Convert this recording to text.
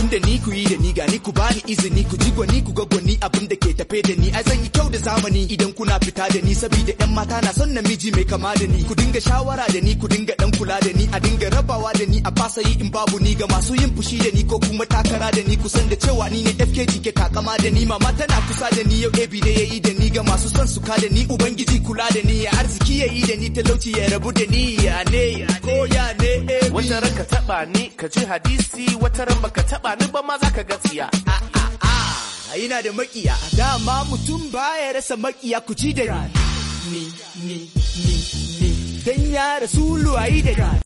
da ni ku yi da ni gani ku bani izini ku ji gwani ku ga gwani abin da ke tafe da ni ai zan yi kyau da zamani idan kuna fita da ni saboda yan mata na son namiji mai kama da ni ku dinga shawara da ni ku dinga dan kula da ni a dinga rabawa da ni a fasa yi in babu ni ga masu yin fushi da ni ko kuma takara da ni kusan da cewa ni ne FKG ke takama da ni mama tana kusa da ni yau AB da yayi da ni ga masu son su ka da ni ubangiji kula da ni ya arziki yayi da ni talauci ya rabu da ni ya ne ko ya ne AB wata ran ka taba ni ka ji hadisi wata ran baka taba ni ba ma zaka ga tsiya yana da makiya dama mutum baya rasa makiya ku ci da ni ni ni ni ni dan ya rasulu ayi da ni